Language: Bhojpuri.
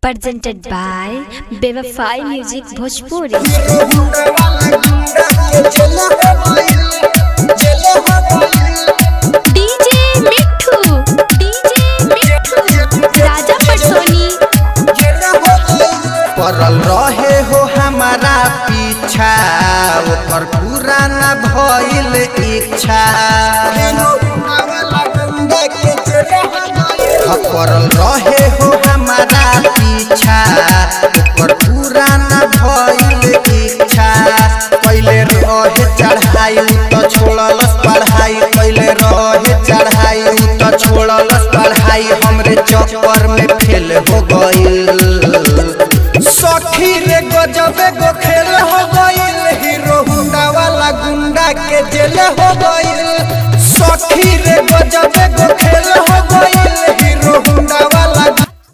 presented by Bevafai Music Bhojpuri. DJ Mithu, DJ Mithu, Raja Patsoni. पड़ल रहे हो हमारा पीछा ओकर पूरा न भइल इच्छा पड़ल रहे हो हमारा पीछा ओकर पूरा न भइल इच्छा पहले रहे चढ़ाई तो छोड़लस पढ़ाई पहले रहे चढ़ाई तो छोड़लस पढ़ाई हमरे चक्कर में फेल हो गइल सखी रे गजबे गो खेल हो गइल हीरो हुंडा वाला गुंडा के जेल हो गइल सखी रे गजबे गो खेल हो